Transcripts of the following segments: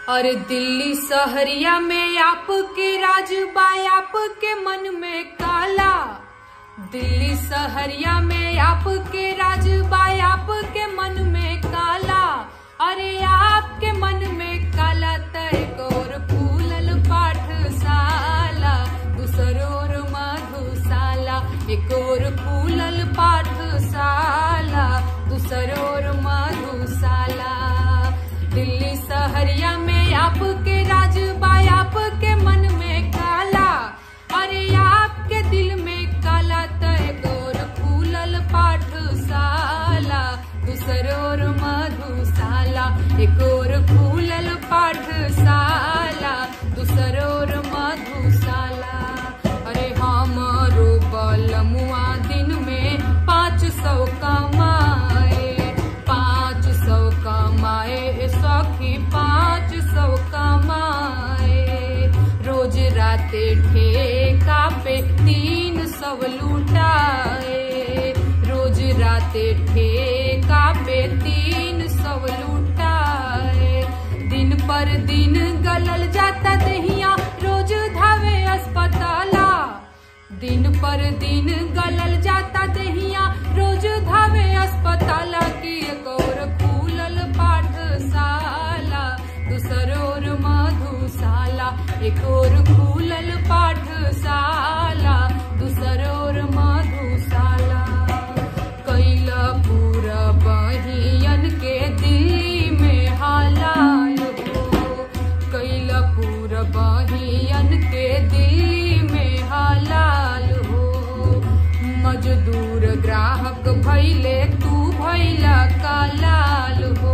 अरे दिल्ली सहरिया में आपके राज बा आपके मन में काला दिल्ली सहरिया में आपके राज बा आपके मन में काला अरे आपके मन में काला तय और फूलल पाठशाला दूसर और मधुशाला एक और फूलल पाठशाला दूसर और मधुशाला दिल्ली सहरिया में आपके राज बा आपके मन में काला अरे आपके दिल में काला तय गोर फूलल पाठशाला दूसर और मधुशाला एक और फूलल पाठशाला दूसर और मधुशाला अरे हमारो बलमुआ दिन में पाँच सौ कमाए पाँच सौ कमाए सखी पाँच सौ कमाए रोज राते ठेका पे तीन सौ लुटाए रोज राते ठेका पे तीन सौ लुटाए दिन पर दिन गलल जाता दहिया रोज धावे अस्पताला दिन पर दिन गलल जाता दहिया रोज धावे अस्पताला की एक और खुलल पाठशाला दूसर और मधुशाला एक और खुलल पाठशाला दूसर और मधुशाला कैला पूरा बहियन के दिल्ली में हालाल हो कैला पूरा बहियन के दिल्ली में हालाल हो मजदूर ग्राहक भैले तू भैला कालाल हो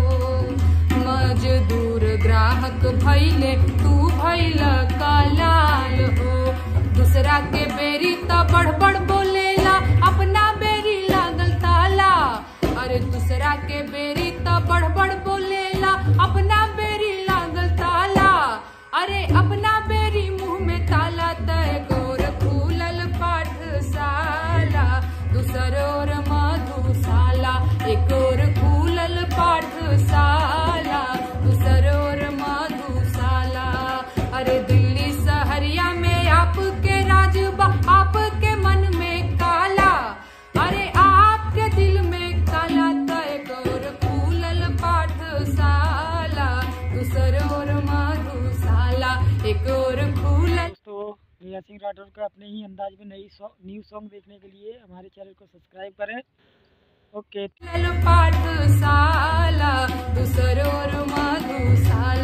मजदूर ग्राहक भैले तू भैला कालाल हो दूसरा के बेरी त बढ़ बढ़ बोलेला अपना बेरी लागल ताला अरे दूसरा के बेरी त बढ़ बढ़ बोलेला अपना बेरी लागल ताला अरे अपना बेरी मुंह में ताला तय गोर खुलल पाठशाला दूसर और मधुशाला एक और खुलल पाठशाला दूसर और मधुशाला अरे दिल्ली सहरिया में आपके राज बा आपके मन में काला अरे आपके दिल में काला तय और खुलल पाठशाला दूसर और मधुशाला एक और खुलल दोस्तों रिया सिंह राठौर का अपने ही अंदाज में नई न्यू सॉन्ग देखने के लिए हमारे चैनल को सब्सक्राइब करें ओके पाठशाला दूसर और मधुशाला